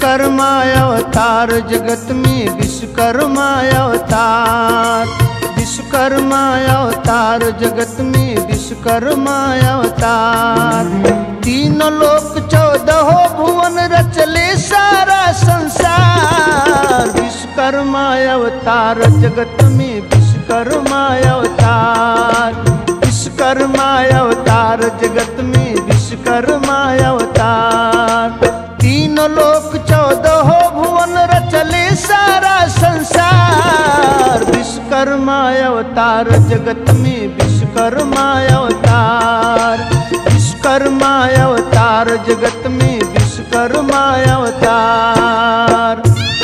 विश्वकर्मा अवतार जगत में विश्वकर्मा अवतार विश्वकर्मा अवतार जगत में विश्वकर्मा अवतार तीन लोक चौदह भुवन रचले सारा संसार विश्वकर्मा अवतार जगत में विश्वकर्मा अवतार विश्वकर्मा अवतार जगत में विश्वकर्मा अवतार तीन लोक चौदह भुवन रचले सारा संसार विश्वकर्मा अवतार जगत में विश्वकर्मा अवतार विश्वकर्मा अवतार जगत में विश्वकर्मा अवतार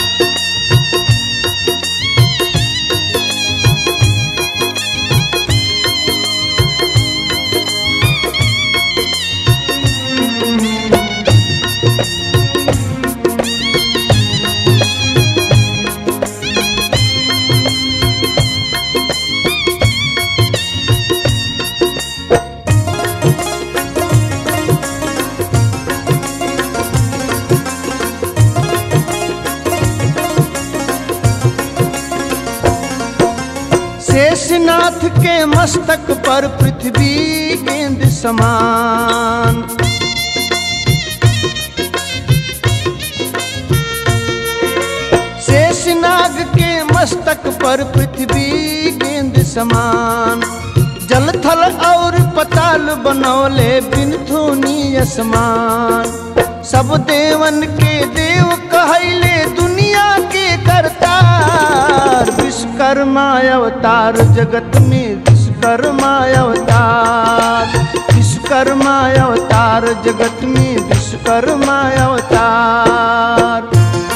शेषनाथ के मस्तक पर पृथ्वी गेंद समान शेषनाग के मस्तक पर पृथ्वी गेंद समान जल थल और पताल बनौले बिन धुनी असमान सब देवन के देव कहले दुनिया के करतार विश्वकर्मा अवतार जगत में विश्वकर्मा अवतार विश्वकर्मा अवतार जगत में विश्वकर्मा अवतार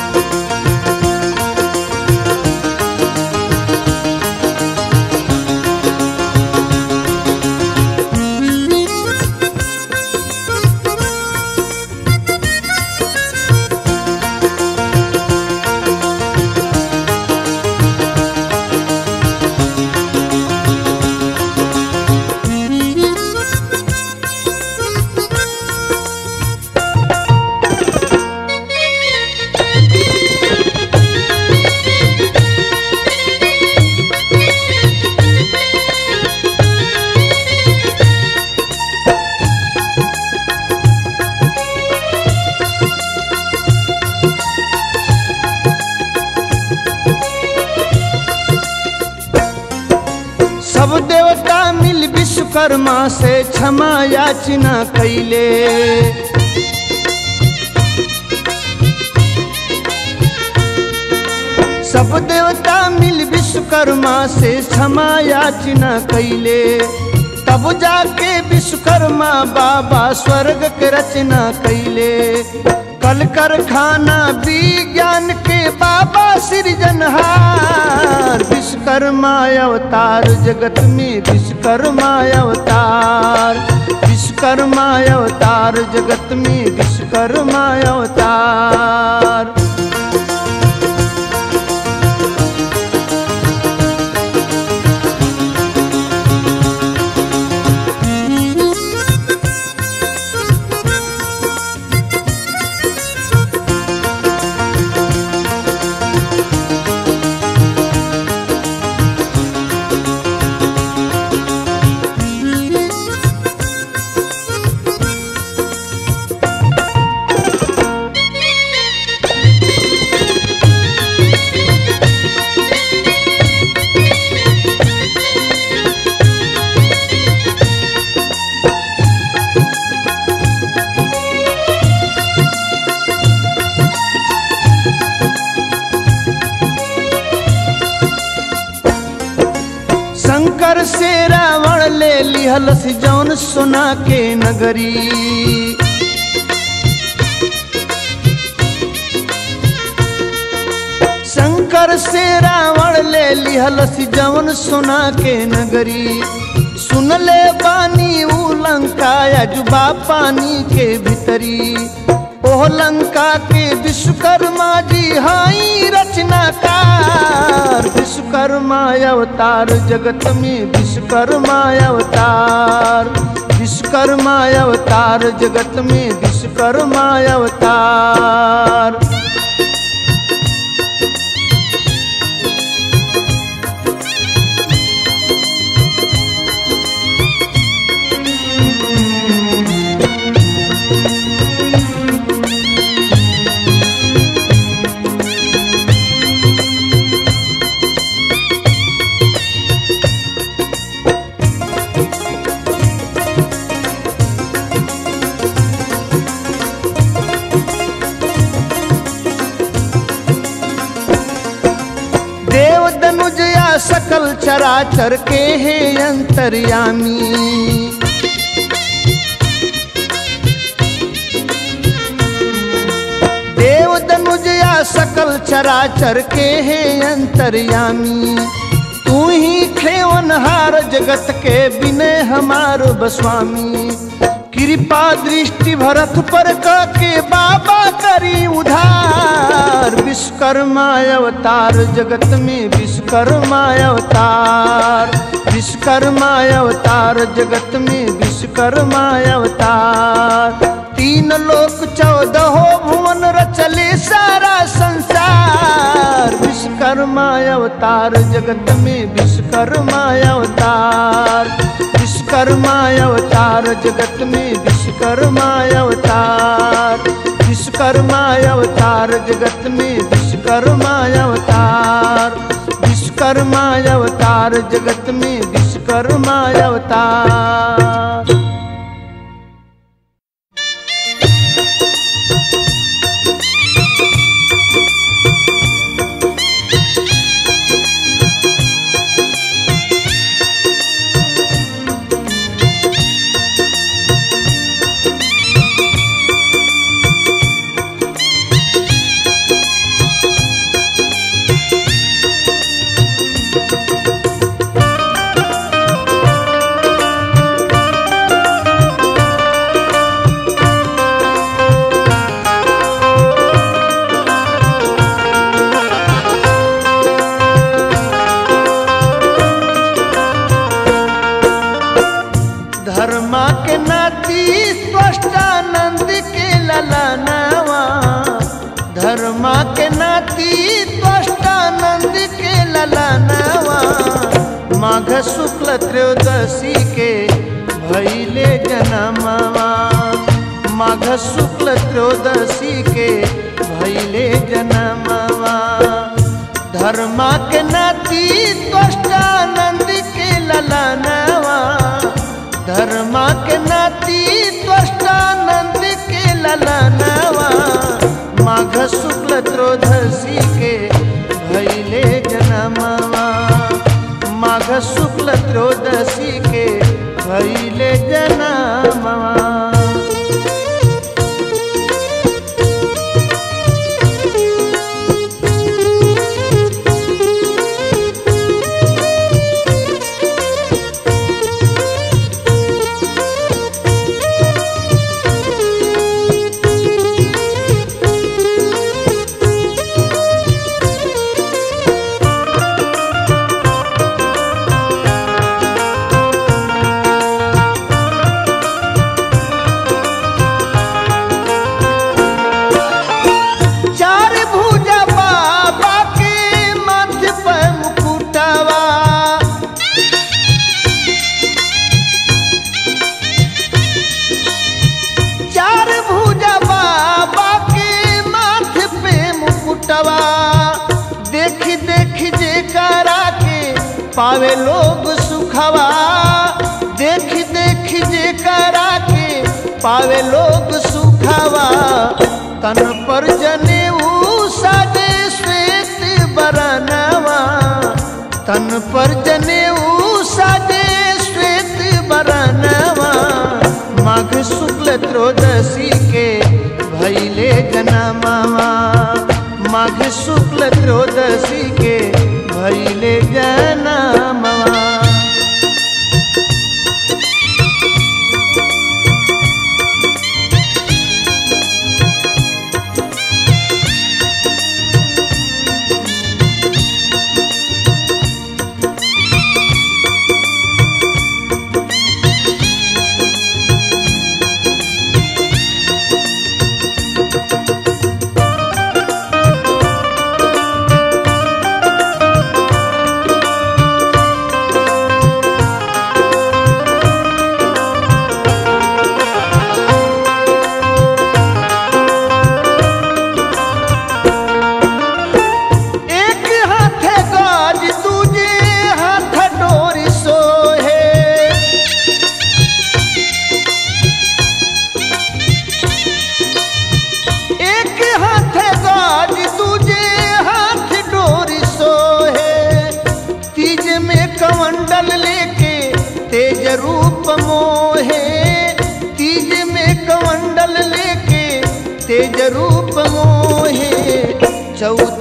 सब देवता मिल विश्वकर्मा से क्षमा याचना कैले सब देवता मिल विश्वकर्मा से क्षमा याचना कैले तब जाके विश्वकर्मा बाबा स्वर्ग के रचना कैले कल कारखाना विज्ञान के बाबा सृजनहार विश्वकर्मा अवतार जगत में विश्वकर्मा अवतार विश्वकर्मा अवतार जगत में विश्वकर्मा अवतार शंकर से रावण ले लिहलस जौन सोना के नगरी शंकर से रावण ले लिहलस जौन सोना के नगरी सुन ले बानी ऊ लंका अजुबा पानी के भीतरी ओह लंका के विश्वकर्मा जी हाई रचनाकार विश्वकर्मा अवतार जगत में विश्वकर्मा अवतार विश्वकर्मा अवतार जगत में विश्वकर्मा अवतार चराचर के है अंतर्यामी देव दनुज या सकल चराचर के है अंतर्यामी तू ही खेवनहार जगत के विनय हमारो बस्वामी कृपा दृष्टि भरत पर के बाबा करी उधार विश्वकर्मा अवतार जगत में विश्वकर्मा अवतार विश्वकर्मा अवतार जगत में विश्वकर्मा अवतार तीन लोक चौदह भुवन रचले सारा संसार विश्वकर्मा अवतार जगत में विश्वकर्मा अवतार विश्वकर्मा अवतार जगत में विश्वकर्मा अवतार विश्वकर्मा अवतार जगत में विश्वकर्मा अवतार विश्वकर्मा अवतार जगत में विश्वकर्मा अवतार धर्मा के नाती त्वष्टानंद के ललनावा धर्मा के नाती त्वष्टानंद के ललनावा माघ शुक्ल त्रयोदशी के भैले जनमवा माघ शुक्ल त्रयोदशी के भैले जनमवा धर्मा के नाती त्वष्टानंद के ललनावा धर्मा के नाती त्वष्टानंद के ललनावा माघ शुक्ल त्रयोदशी के भैले जनमवा माघ शुक्ल त्रयोदशी के भैले जनमवा चार भुजा बाबा के मथ पर मुकुटवा चार भुजा बाबा के माथ पे मुकुटवा देख देख जे करा के पावे लोग सुखवा देख देख जे करा के पावे लोग सुखवा तन पर जनेऊ साजे श्वेत बरनवा तन पर जनेऊ साजे श्वेत बरनवा माघ शुक्ल त्रयोदशी के भैले जनमवा माघ शुक्ल त्रयोदशी के भैले जनमवा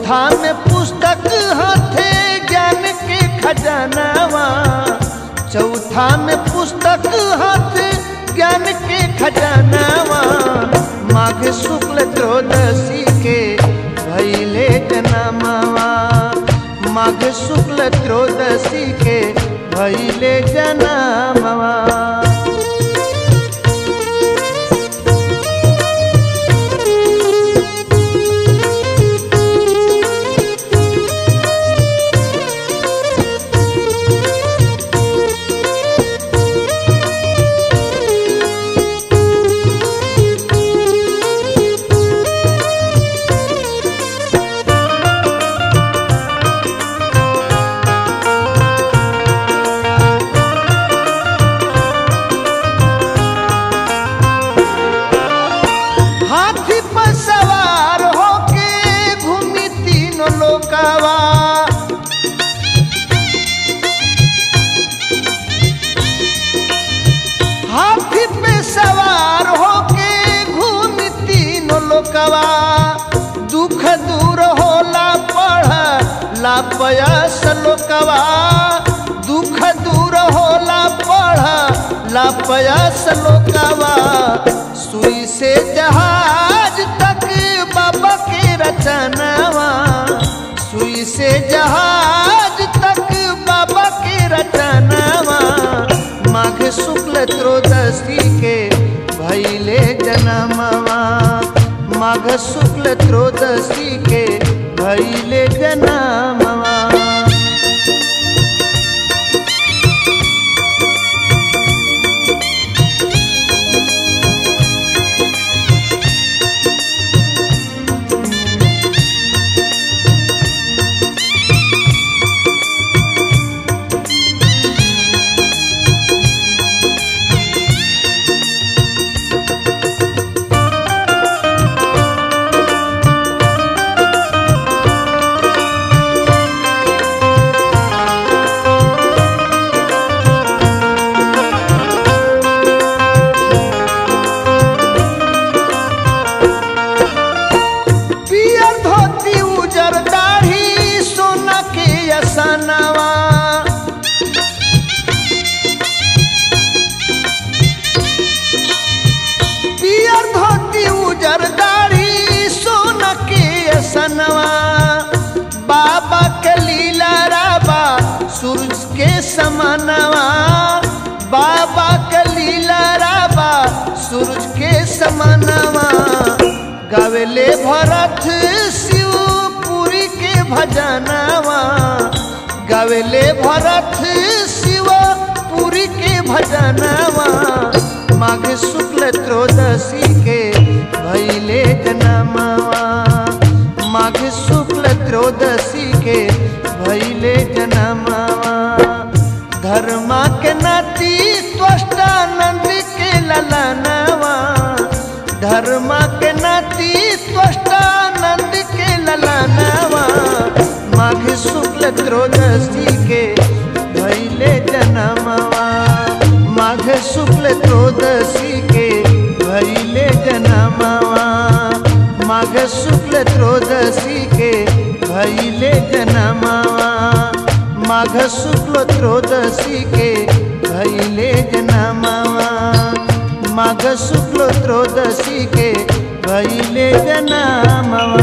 चौथा में पुस्तक हाथे ज्ञान के खजानावा चौथा में पुस्तक हाथे ज्ञान के खजानावा माघ शुक्ल त्रयोदशी के भैले जनमावा माघ शुक्ल त्रयोदशी के भैले जनमावा हाथी पर सवार होके घूमी तीनों लोकावा हाथी पे सवार होके घूमी तीनों लोकावा दुख दूर होला पढ़ ला पयस लोकवा दुख दूर होला पढ़ ला पयस लोकवा सुई से जहाज तक बाबा के रचनावा सुई से जहाज तक बाबा के रचनावा माघ शुक्ल त्रयोदशी के भैले जनमवा माघ शुक्ल त्रयोदशी के भैले जनमवा पियर धोती उजर दाढ़ी सोना के असनवा पियर धोती उजर दाढ़ी सोना के असनवा बाबा के लीला राबा सूरज के समानवा बाबा के लीला राबा सूरज के समानवा गावेले भरत शिवपुरी के भजनवा गावेले भरत शिवपुरी के भजनवा माघ शुक्ल त्रयोदशी के भैले जनमवा माघ शुक्ल त्रयोदशी के भैले जनमवा धर्मा के नाती त्वष्टानंद के ललनवा धर्मा के नाती त्वष्टानंद के ललनवा माघ शुक्ल त्रयोदशी के भैले जनमवा माघ शुक्ल त्रयोदशी के भैले जनमवा माघ शुक्ल त्रयोदशी के भैले जनमवा माघ शुक्ल त्रयोदशी के भैले जनमवा माघ शुक्ल त्रयोदशी के भैले जनमवा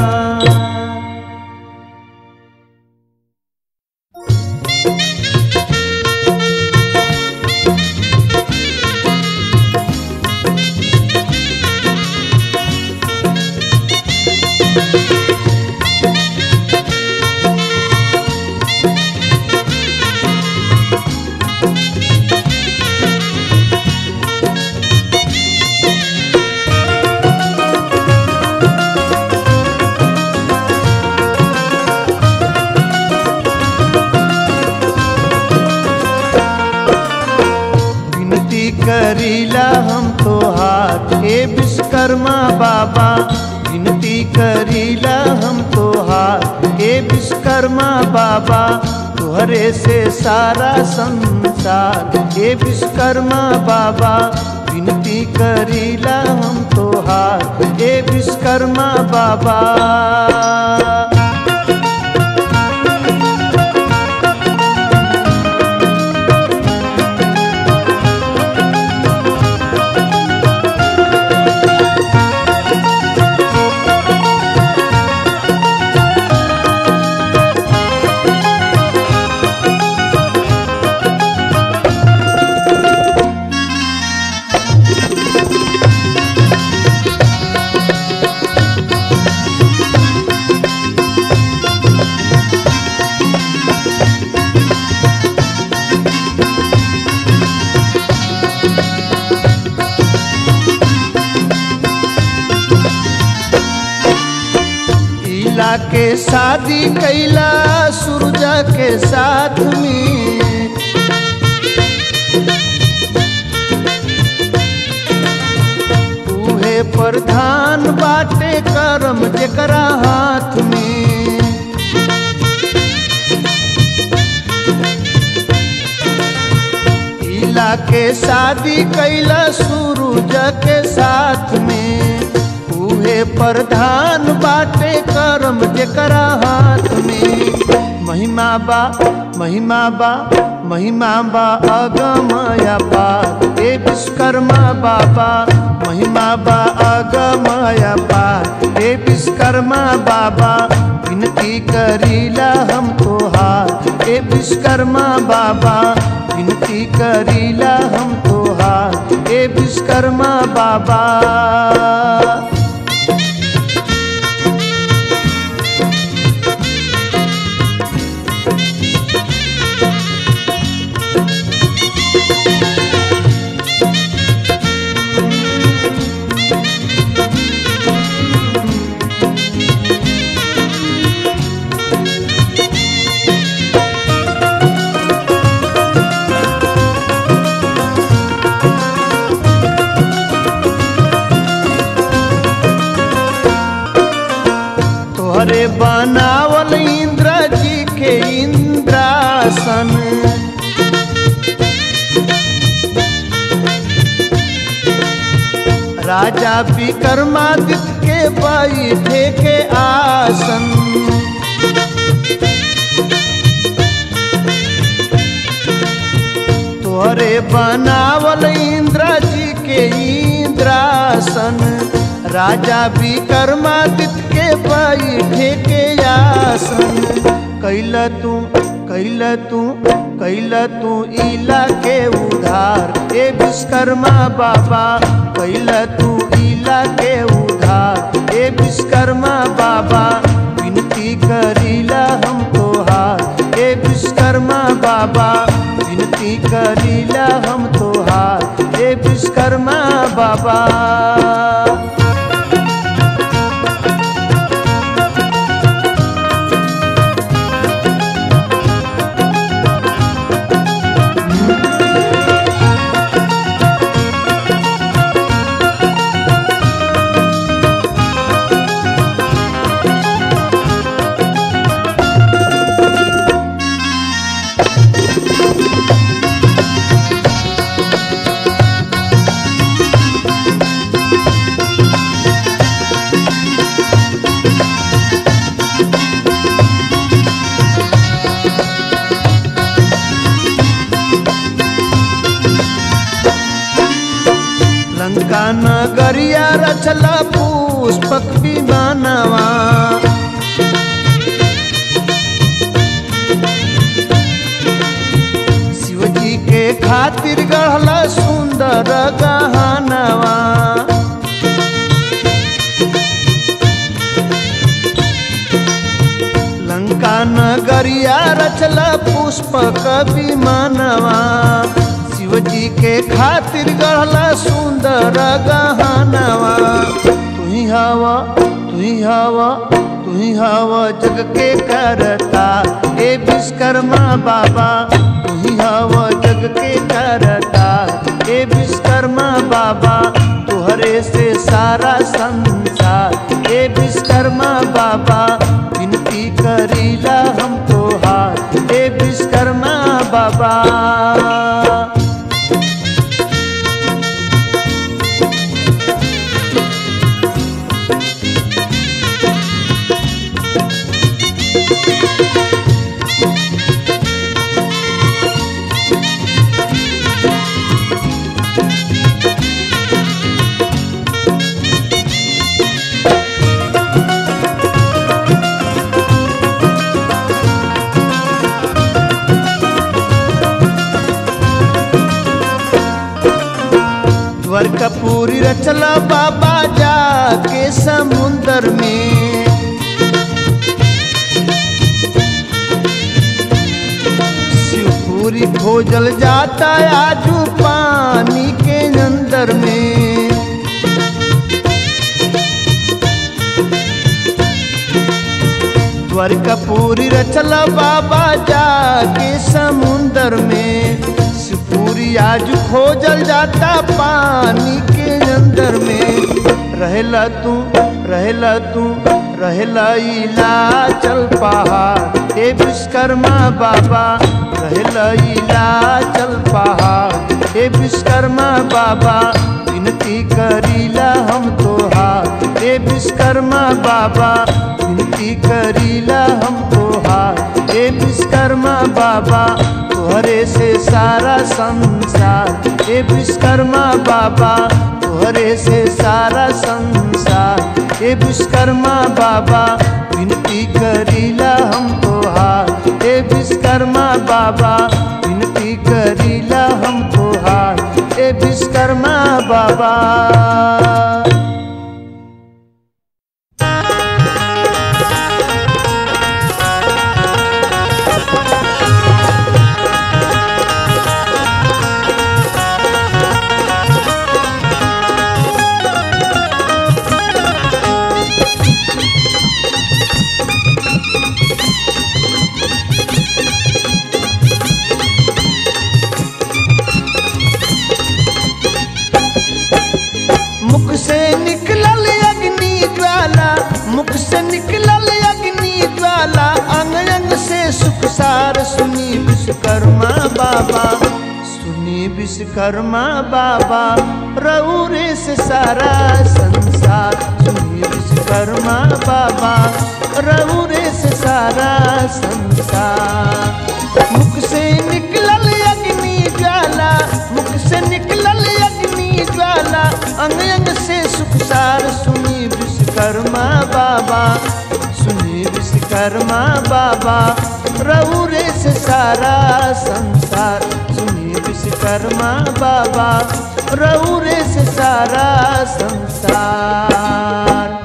विनती करीला हम तो हाथ हे विश्वकर्मा बाबा विनती करीला हम तो हाथ हे विश्वकर्मा बाबा तुहरे से सारा संसार हे विश्वकर्मा बाबा विनती करीला हम तो हाथ हे विश्वकर्मा बाबा के शादी कैला सूरजा के साथ में उहे प्रधान बाटे करम जेकरा हाथ में इला के शादी कैला सूरज के साथ में उहे प्रधान बाटे करम जेकरा हाथ में महिमा बा महिमा बा महिमा बा अगमया पा ए विश्वकर्मा बाबा महिमा बा अगमया पा ए विश्वकर्मा बाबा विनती करीला हम तोहार ए विश्वकर्मा बाबा विनती करीला हम तोहार ए विश्वकर्मा बाबा तोहरे बनावल इंद्र जी के इंद्रासन राजा विक्रमादित्य के बैठे के आसन तोहरे बनावल इंद्र जी के इंद्रासन राजा विक्रमादित्य के बैठे के आसन कैल तू कैल तू कैल तू इला के उधार ए विश्वकर्मा बाबा कैल तू इला के उधार ए विश्वकर्मा बाबा विनती करीला हम तोहार ए विश्वकर्मा बाबा विनती करीला हम तोहार ए विश्वकर्मा बाबा लंका नगरिया रचला पुष्पक विमानवा शिवजी के खातिर गढ़ला सुंदर गहनवा लंका नगरिया रचला पुष्पक विमानवा शिवजी के खातिर गढ़ला सुंदर गहनवा तुही हवा तुही हवा तुही हवा जग के करता ए विश्वकर्मा बाबा तुही हवा जग के करता ए विश्वकर्मा बाबा तुहरे से सारा संसार ए विश्वकर्मा बाबा विनती करीला हम तोहार ए विश्वकर्मा बाबा वर कपूरी रचला बाबा जा के समुंदर में शिवपुरी खोजल जाता आजू पानी के अंदर में कपूरी रचल बाबा जाके समुंदर में सिपूरी आज खोजल जाता पानी के अंदर में रहेला तू रहेला तू रहेला इला चल पहाड़ ए विश्वकर्मा बाबा रहेला इला चल पहाड़ ए विश्वकर्मा बाबा विनती करीला हम तोहार ए विश्वकर्मा बाबा विनती करीला हम तोहार ए विश्वकर्मा बाबा तोहरे से सारा संसार ए विश्वकर्मा बाबा तोहरे से सारा संसार ए विश्वकर्मा बाबा विनती करीला हम तोहार ए विश्वकर्मा बाबा विनती करीला हम तोहार ए विश्वकर्मा बाबा मुख से निकलल अग्नि ज्वाला मुख से निकलल अग्नि ज्वाला अंग अंग से सुख सार सुनी विश्वकर्मा बाबा सुनी विश्वकर्मा बाबा रौरे से सारा संसार सुनी विश्वकर्मा बाबा रौरे से सारा संसार मुख से निकलल अग्नि ज्वाला मुख से निकलल अग्नि ज्वाला अंग अंग से सुख सार सुनी विश्वकर्मा बाबा सुनी विश्वकर्मा बाबा रौरे से सारा संसार सुनी विश्वकर्मा बाबा रौरे से सारा संसार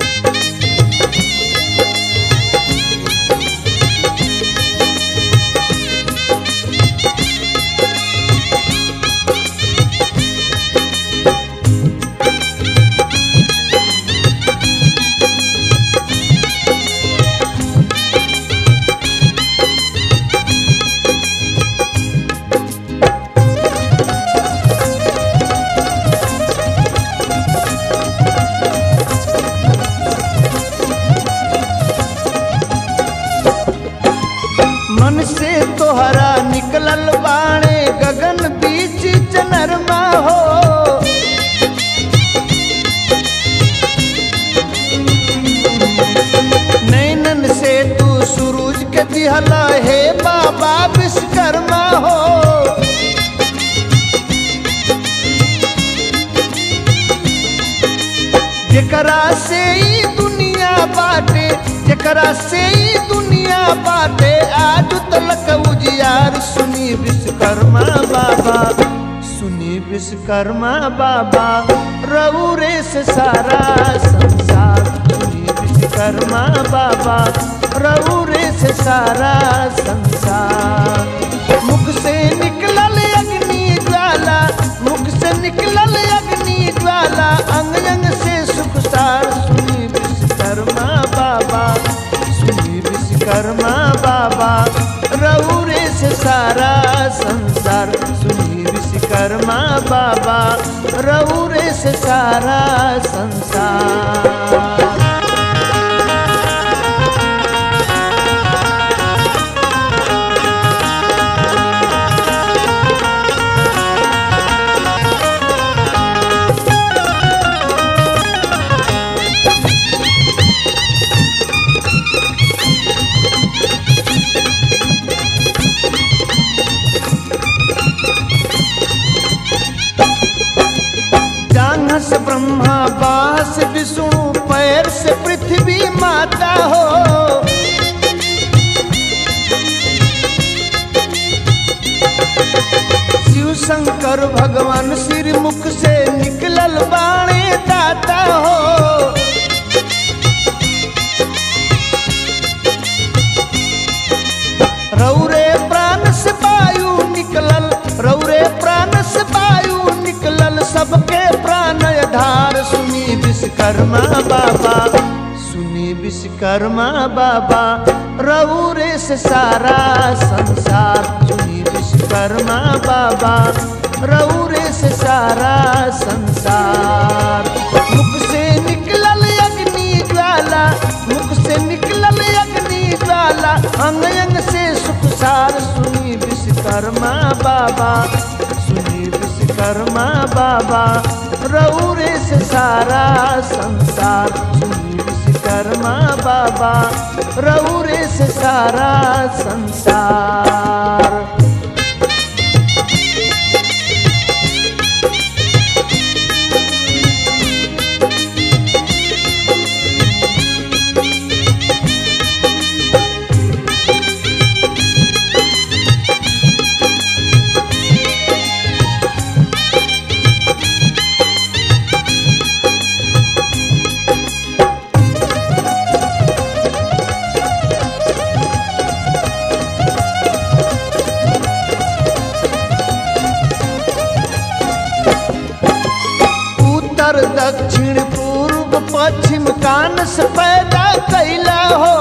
मन से तोहरा निकलल बाणे गगन बीच चनरमा हो नैनन से तू सूरज के दिहल हे बाबा विश्वकर्मा हो जेकरा से ई दुनिया बाटे जेकरा से ई दुनिया बाटे आज तलक उजियार सुनी विश्वकर्मा बाबा सुनी विश्वकर्मा बाबा रौरे से सारा संसार सुनी विश्वकर्मा बाबा रौरे से सारा संसार मुख से निकलल अग्नि ज्वाला मुख से निकलल अग्नि ज्वाला अंग अंग से सुख सार सुनी विश्वकर्मा बाबा सुनी विश्वकर्मा बाबा रौरे से सारा संसार सुनी विश्वकर्मा बाबा रौरे से सारा संसार जांघ से ब्रह्मा बाह से विष्णु पैर से पृथ्वी माता हो शिव शंकर भगवान सिर मुख से निकलल बाणे दाता हो रौरे प्राण से वायु निकलल रौरे प्राण से वायु निकलल सबके प्राण धार सुनी विश्वकर्मा बाबा सुनी विश्वकर्मा बाबा रौरे से सारा संसार सुनी विश्वकर्मा बाबा रौरे से सारा संसार मुख से निकलल अग्नि ज्वाला मुख से निकलल अग्नि ज्वाला अंग अंग से सुख सार सुनी विश्वकर्मा बाबा सुनी विश्वकर्मा बाबा रौरे से सारा संसार सुनी विश्वकर्मा बाबा रौरे से सारा संसार उत्तर दक्षिण पूर्व पश्चिम कान से पैदा कैला हो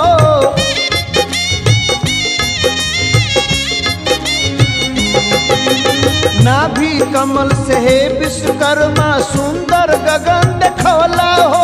नाभि कमल से हे विश्वकर्मा सुंदर गगन देखौला हो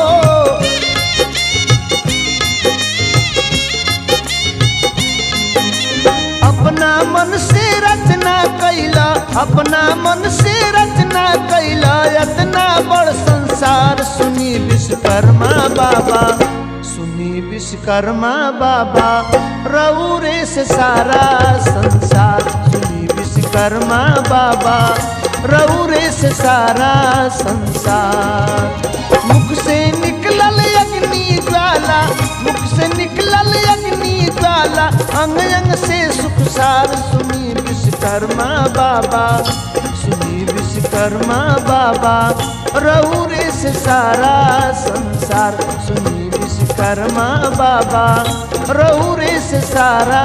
अपना मन से रचना कैला अपना मन से रचना कैला इतना बड़ संसार सुनी विश्वकर्मा बाबा सुनी विश्वकर्मा बाबा रौरे से सारा संसार सुनी विश्वकर्मा बाबा रौरे से सारा संसार मुख से निकलल अग्नि ज्वाला मुख से निकलल अग्नि ज्वाला अंग अंग से सुख सार सुनी विश्वकर्मा बाबा सुनी विश्वकर्मा बाबा रौरे से सारा संसार सुनी विश्वकर्मा बाबा रौरे से सारा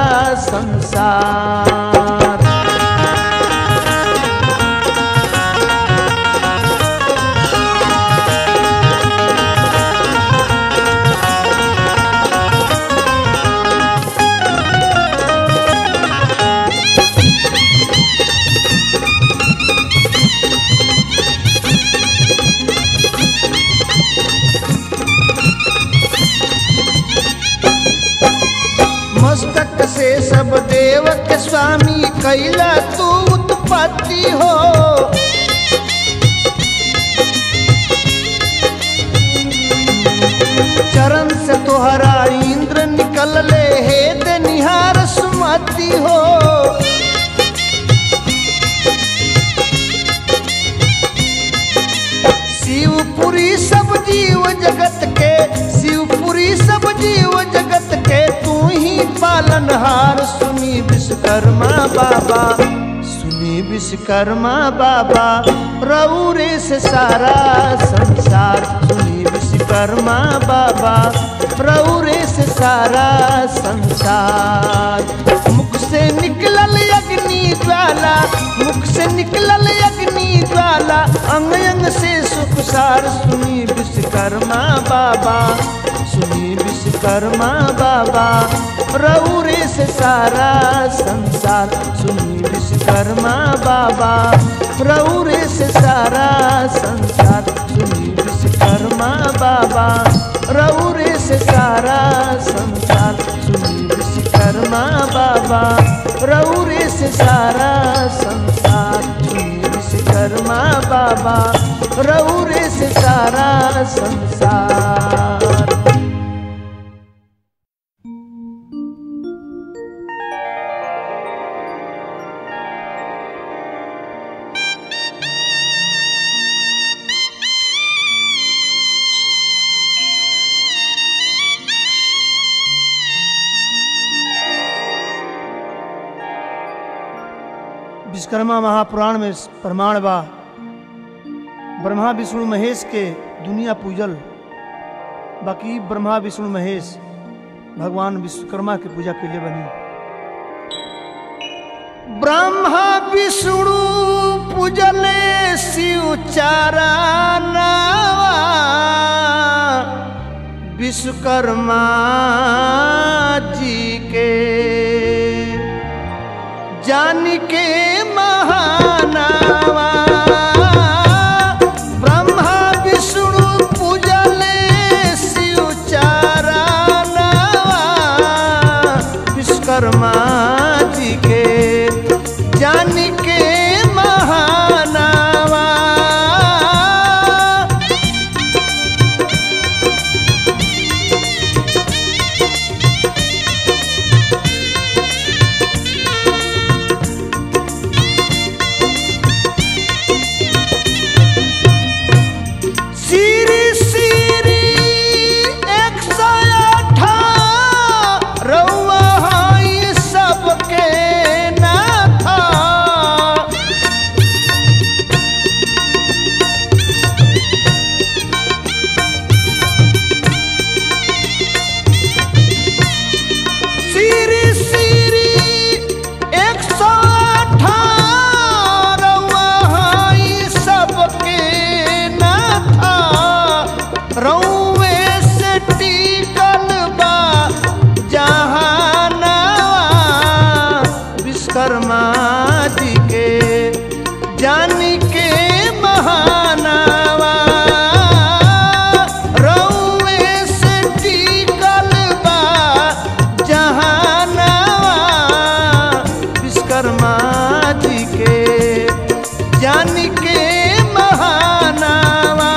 संसार मस्तक से सब देव के स्वामी कैला तू उत्पत्ति हो चरण से तोहरा इंद्र निकल ले हे दे निहार सुमति हो शिवपुरी सब जीव जगत के शिवपुरी सब जीव जगत के तू ही पालनहार सुनी विश्वकर्मा बाबा सुनी विश्वकर्मा बाबा रौरे से सारा संसार सुनी विश्वकर्मा बाबा रौरे से सारा संसार मुख से निकलल अग्नि ज्वाला मुख से निकलल अग्नि ज्वाला अंग अंग से सुख सार सुनी विश्वकर्मा बाबा सुनी विश्वकर्मा बाबा रौरे से सारा संसार सुनी विश्वकर्मा बाबा रौरे से सारा संसार सुनी विश्वकर्मा बाबा रौरे से सारा संसार सुनी विश्वकर्मा बाबा रौरे से सारा संसार सुनी विश्वकर्मा बाबा रौरे से सारा संसार विश्वकर्मा महापुराण में प्रमाण बा ब्रह्मा विष्णु महेश के दुनिया पूजल बाकी ब्रह्मा विष्णु महेश भगवान विश्वकर्मा के पूजा के लिए बनी ब्रह्मा विष्णु पूजले शिव चारा नावा विश्वकर्मा जी के जान के महानावा ब्रह्मा विष्णु पूजले शिव चारानावा विश्वकर्मा जी के जान के महानावा सीरी सीरी एक सौ अठारवा हई सबके नाथा सीरी सीरी एक सौ अठारवा हई सबके नाथा रौवे से टिकल बा जहानावा विश्वकर्मा जी के जान के महानावा रौवे से टिकल बा जहानावा विश्वकर्मा जी के जान के महानावा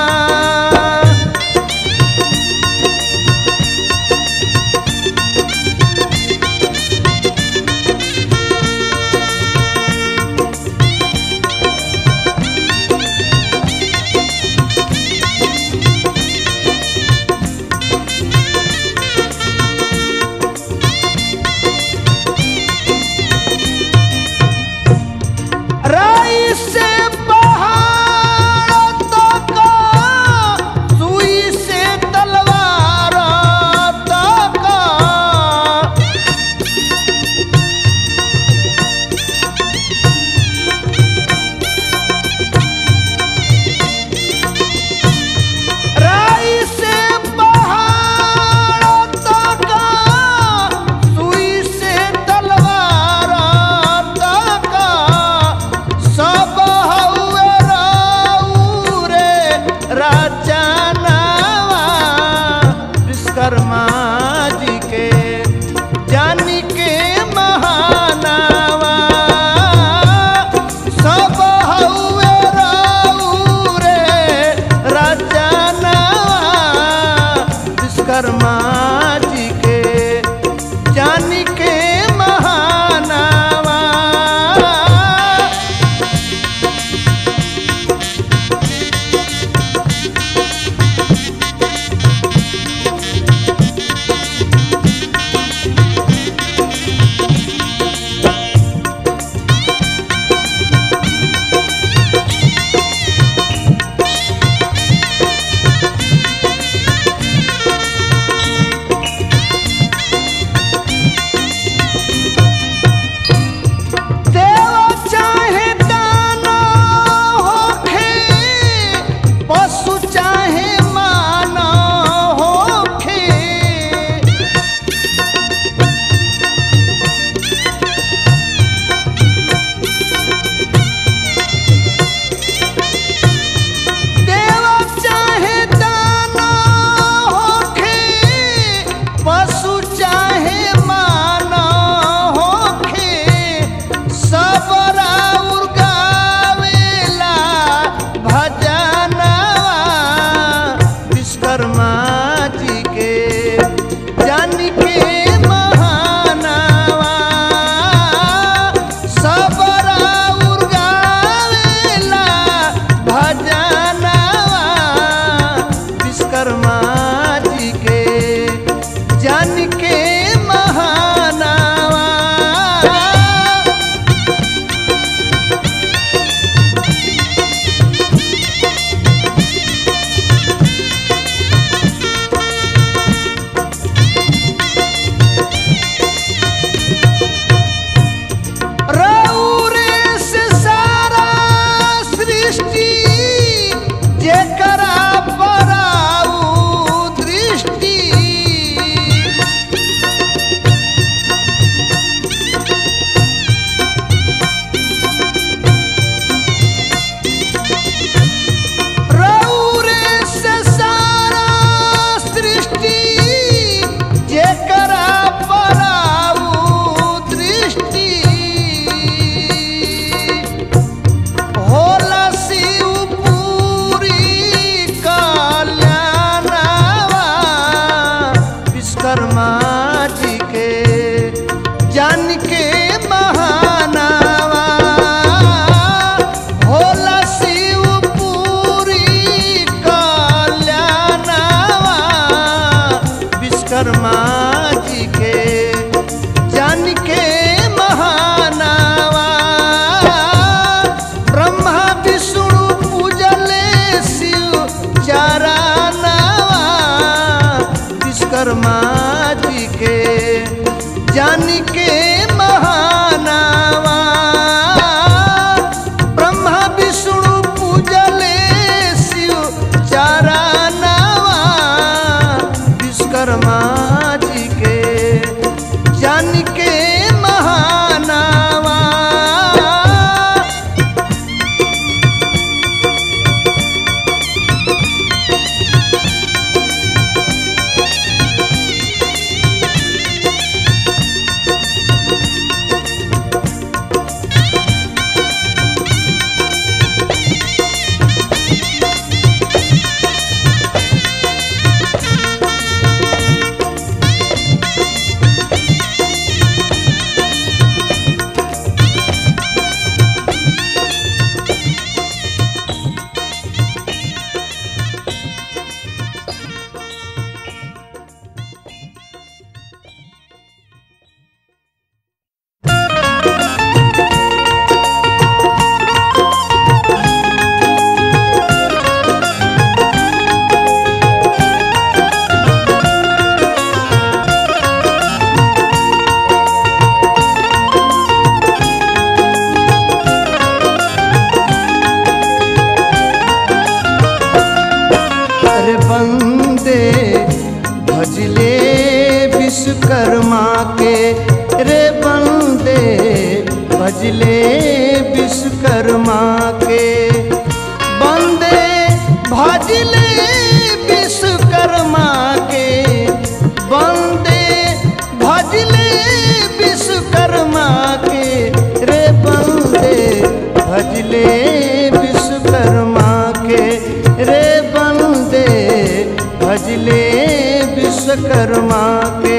विश्वकर्मा के रे बंदे भजले विश्वकर्मा के बंदे भजले विश्वकर्मा के बंदे भजले विश्वकर्मा के रे बंदे भजले विश्वकर्मा के रे बंदे भजले विश्वकर्मा के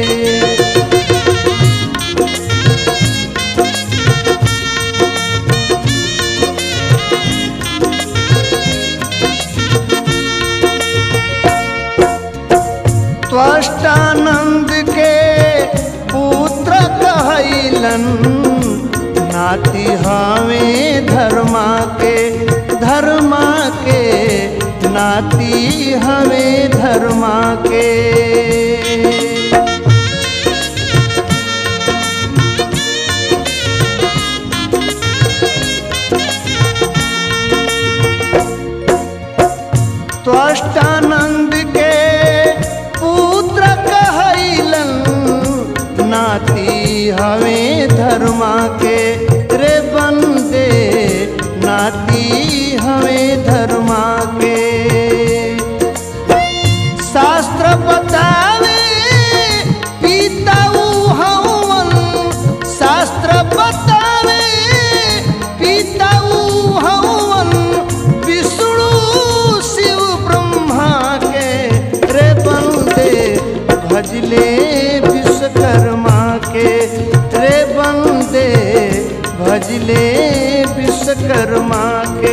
त्वष्टानंद के पुत्र कहलन नाती हवे धर्मा के धर्मा के नाती हवे धर्मा के त्वष्टानंद के पुत्र कहलन नाती हवे धर्मा के रे बंदे नाती हवे धर्मा के शास्त्र बतावे पिताऊ हवन शास्त्र बतावे पिताऊ हवन विष्णु शिव ब्रह्मा के रे बंदे भजले विश्वकर्मा के रे बंदे भजले विश्वकर्मा के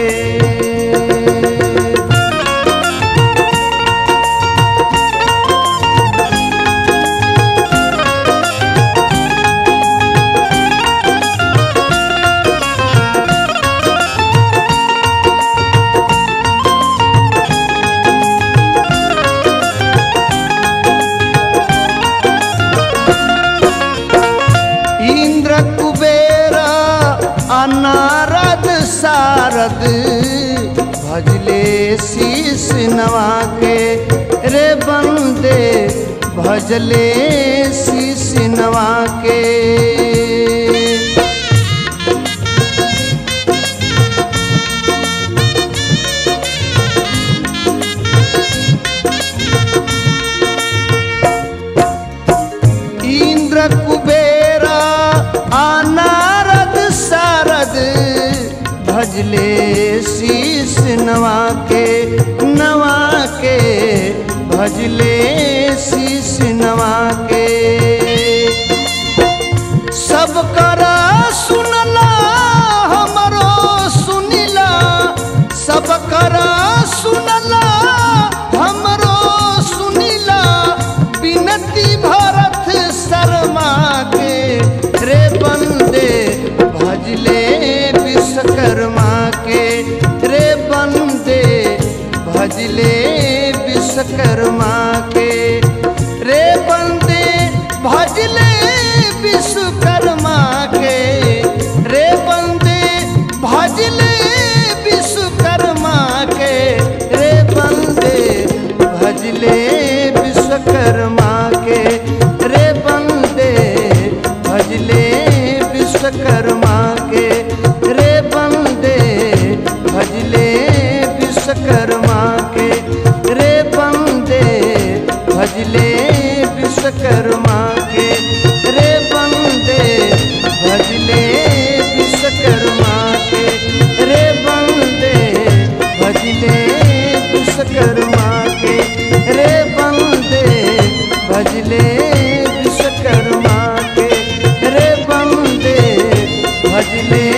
इंद्र कुबेर अनारद सारद भजले शीश नवा के रे बंदे भजले शीश नवा के इंद्र कुबेर अनारद सारद भजले शीश नवा के नवा के भजले शीश नवा के सब करा सुनला हमरो सुनिला सब करा सुनला हमरो सुनिला बिनती भरत शर्मा के रे बंदे भजले विश्वकर्मा के रे बंदे भजले विश्वकर्मा के रे बंदे भजले विश्वकर्मा के रे बंदे भजले विश्वकर्मा के रे बंदे भजले विश्वकर्मा के रे बंदे भजले विश्वकर्मा के रे बंदे भजले विश्वकर्मा के रे बंदे भजले विश्वकर्मा के रे बंदे भजले विश्वकर्मा के रे बंदे भजले विश्वकर्मा के रे बंदे भजले विश्वकर्मा के रे बंदे भजले